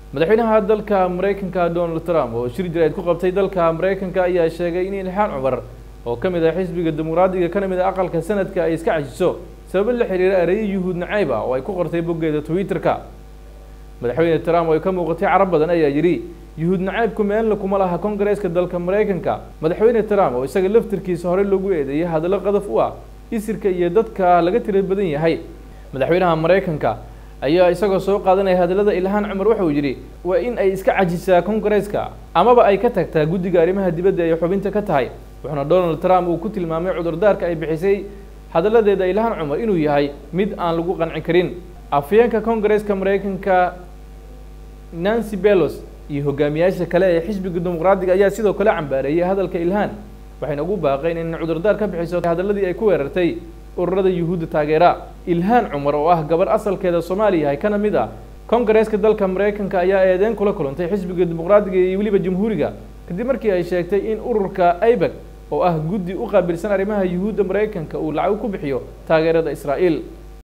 madaxweynaha dalka maraykanka donald trump oo shir jirayd ku qabtay dalka maraykanka ayaa sheegay in ilxaan cumar oo ka mid ah xisbiga dimuqraadiga kana mid ah aqalka sanadka ay iska cajiso sababo la xiriira ereyo yuhuud nacayb ah oo ay ku qortay boggeeda twitter-ka madaxweyne trump oo ay ka muuqatay carab badan ayaa yidhi yuhuud nacaybku meelna kuma laha kongareeska dalka maraykanka madaxweyne trump oo isaga laftirkiisa horey loogu eedeeyay hadallo qadaf u ah isirka iyo dadka laga tira badan yahay madaxweynaha maraykanka ayaa isagoo soo qaadanaya hadallada ilhaan cumar waxa uu yidhi waa in ay iska cajisaa kongareeska amaba ay ka tagtaa guddiga arrimaha dibadda ay xubinta ka tahay wuxuuna donald trump uu ku tilmaamay cudurdaarka ay bixisay hadalladeeda ilhaan cumar inuu yahay mid aan lagu qanci karin afyeenka kongareeska maraykanka nancy belos iyo hogaamiyaasha kale ee xisbiga dimuqraadiga ayaa sidoo kale cambaareeyay hadalka ilhaan waxayna ugu baaqeen in cudurdaar ka bixiso hadalladii ay ku weerartay ururada yuhuudda taageera ilhaan cumar oo ah gabar asalkeeda soomaaliya yahay kana mid ah kongareeska dalka maraykanka ayaa eedeyn kula kulantay xisbiga dimuqraadiga iyo weliba jamhuuriga kadib markii ay sheegtay in ururka aibeg oo ah guddi u qaabilsan arrimaha yuhuudda maraykanka uu lacag ku bixiyo taageerada israa'iil